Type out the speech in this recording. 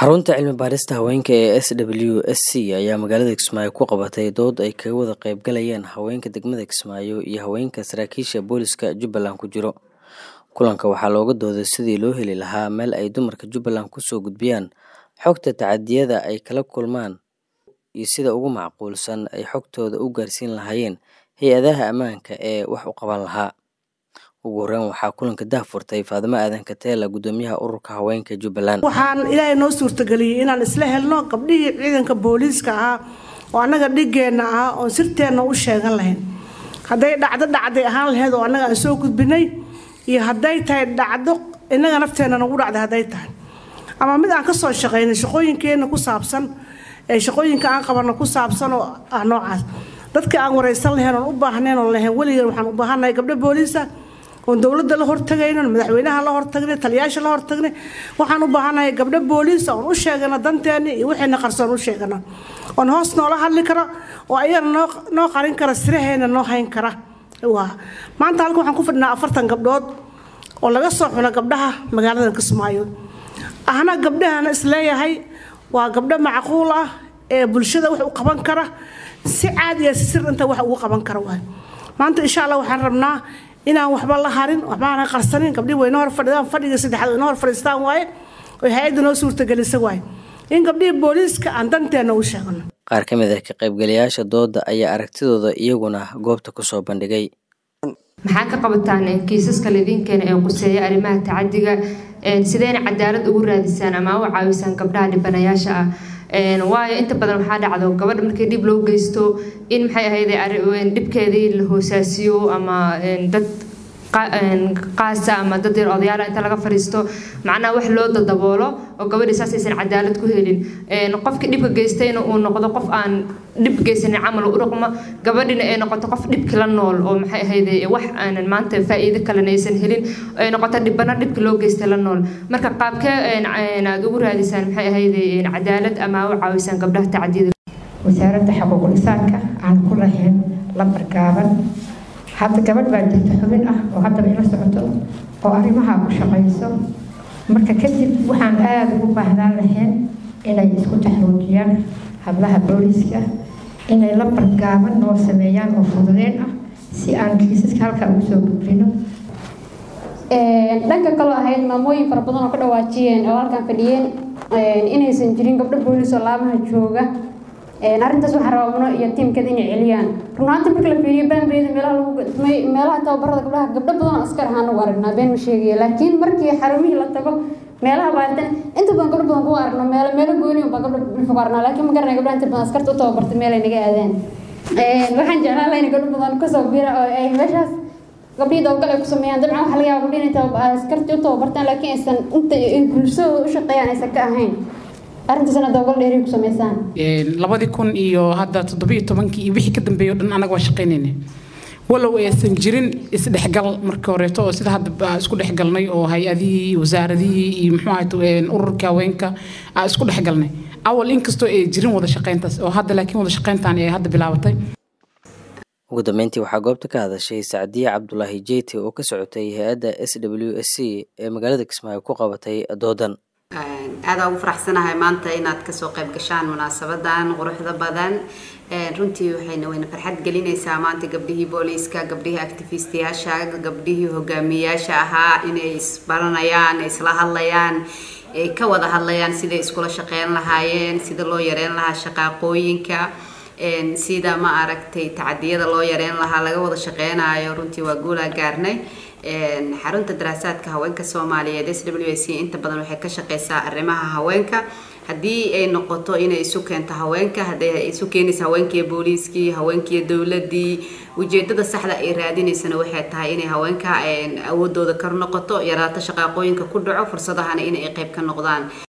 xarunta cilmi baarista haweenka ee s w s c ayaa magaalada kismaayo ku qabatay dood ay kaga wada qaybgalayeen haweenka degmada kismaayo iyo haweenka saraakiisha booliska jubbaland ku jiro kulanka waxaa looga dooday sidii loo heli lahaa meel ay dumarka jubbaland kusoo gudbiyaan xogta tacadiyada ay kala kulmaan iyo sida ugu macquulsan ay xogtooda u gaarsiin lahaayeen hay-adaha ammaanka ee wax u qaban lahaa ugu horreyn waxaa kulanka daahfurtay faadimo aadan kateela guddoomiyaha ururka haweenka jubbaland waxaan ilaahay noo suurtageliyey inaan isla helno gabdhihii ciidanka booliiska ahaa oo annaga dhigeenna ah oon sirteenna u sheegan lahayn hadday dhacdo dhacday ahaan lahayd oo annaga aan soo gudbinay iyo hadday tahay dhacdo innaga nafteenna nagu dhacday hadday tahay ama mid aan ka soo shaqaynay shaqooyinkeenna ku saabsan ee shaqooyinka aan qabanno ku saabsan oo ah noocaas dadka aan waraysan lahayn oon u baahnayn oo lahayn weligeen waxaan u baahannahay gabdho booliisa oon dowladda la hortagayno madaxweynaha la hortagnay taliyaasha la hortagnay waxaan u baahanahay gabdho booliisa oon u sheegano danteena iyo wixayna qarsoon u sheegano oon hoos noola hadli karo oo ayagana noo noo qarin kara siraheena noo hayn kara waa maanta halka waxaan ku fadhinaa afartan gabdhood oo laga soo xulo gabdhaha magaalada kismaayo ahna gabdhahana isleeyahay waa gabdho macquul ah ee bulshada wax u qaban kara si caadiya si sir inta wax ugu qaban kara waay maanta insha allah waxaan rabnaa inaan waxba la harin waxbaana qarsanin gabdhihi wayna hor fadhidaan fadhiga saddexaad wayna hor fadhiistaan waaye oo hay-adda noo suurtagelisa waaye in gabdhihii booliiska aan danteena u sheegno qaar ka mid ah ka qaybgalayaasha dooda ayaa aragtidooda iyaguna goobta kusoo bandhigay maxaa ka qabataan kiisaska laydinkeena ee quseeya arrimaha tacadiga sideyna cadaalad ugu raadisaan ama u caawisaan gabdhaha dhibanayaasha ah waayo inta badan waxaa dhacdo gabadha markii dhib loo geysto in maxay ahayd dhibkeedii la hoosaasiyo ama dad qaasa ama dad yar odayaala inta laga fariisto macnaha wax loo dadaboolo oo gabadhii saas aysan cadaalad ku helin qofkii dhibka geystayna uu noqdo qof aan dhib geysanin camal u dhaqmo gabadhina ay noqoto qof dhibki la nool oo maxay ahayd wax aanan maanta faa'iido kalena aysan helin ay noqoto dhibana dhibki loo geystay la nool marka qaabkee aad ugu raadisaan maxay ahayd cadaalad ama u caawisaan gabdhaha tacdiyada wasaaradda xuquuqul insaanka aan ku lahayn lambar gaaban hadda gabadh baa jirta xubin ah oo haddaba ila socoto oo arrimaha ku shaqayso marka kadib waxaan aada ugu baahnaan lahayn inay isku taxruujiyaan hablaha booliiska inay lambar gaaban noo sameeyaan oo fududeen ah si aan kiisaska halkaa ugu soo gudbino dhanka kaloo ahayd maamooyin fara badan oo ka dhawaajiyeen oo halkan fadhiyeen inaysan jirin gabdho booliis oo laamaha jooga arrintaas waxaa rabaa iyo tiimkeeda inay celiyaan runaanta marka la fiiriyo baanbeeda meelaha lagu meelaha tababarada gabdhaha gabdho badan askar ahaan ugu aragnaa been ma sheegaya laakiin markii xarumihii la tago meelaha baaritaan inta badan gabdho badan kugu aragno meelo meelo gooni baa gabdho dhulka aragnaa laakiin ma garanay gabdhaha inta badan askarta u tababartay meel ay naga aadeen waxaan jeclaan lahayn gabdho badan kasoo bira oo ay meeshaas gabdhihii dabagal ay ku sameeyaan dabcan waxa laga yaaba gabdhihi inay askartii u tababartaan laakiin aysan inta bulshadooda u shaqeeyaan aysan ka ahayn arrintaasna dabagal dheeri ku sameysaan labadii kun iyo hadda toddobiyo tobankii iyo wixii ka dambeeyo dhan anaga waa shaqaynayna walow aysan jirin isdhexgal markii horeeto oo sida hadda isku dhexgalnay oo hay-adihii wasaaradihii iyo muxuu ahayd ururka haweenka aa isku dhexgalnay awal inkastoo ay jirin wada shaqayntaas oo hadda laakiin wada shaqayntaan ay hadda bilaabatay ugu dambeyntii waxaa goobta ka hadashay sacdiye cabdulaahi jeyti oo ka socotay hay-adda s w s c ee magaalada kismaayo ku qabatay doodan aada ugu faraxsanahay maanta inaad kasoo qayb gashaan munaasabadan quruxda badan runtii waxayna wayna farxad gelinaysaa maanta gabdhihii booliiska gabdhihii activistiyaasha gabdhihii hogaamiyayaasha ahaa inay isbaranayaan isla hadlayaan ay ka wada hadlayaan siday iskula shaqeyn lahaayeen sida loo yareyn lahaa shaqaaqooyinka sida ma aragtay tacadiyada loo yareyn lahaa laga wada shaqeynayo runtii waa guulaa gaarnay xarunta daraasaadka haweenka soomaaliyeed s w c inta badan waxay ka shaqeysaa arrimaha haweenka haddii ay noqoto inay isu keento haweenka hadday isu keenaysa haweenkiiyo booliiskii haweenkiiyo dowladii ujeedada saxda ay raadinaysana waxay tahay inay haweenka awoodooda kor noqoto yaraato shaqaaqooyinka ku dhaco fursadahana inay qayb ka noqdaan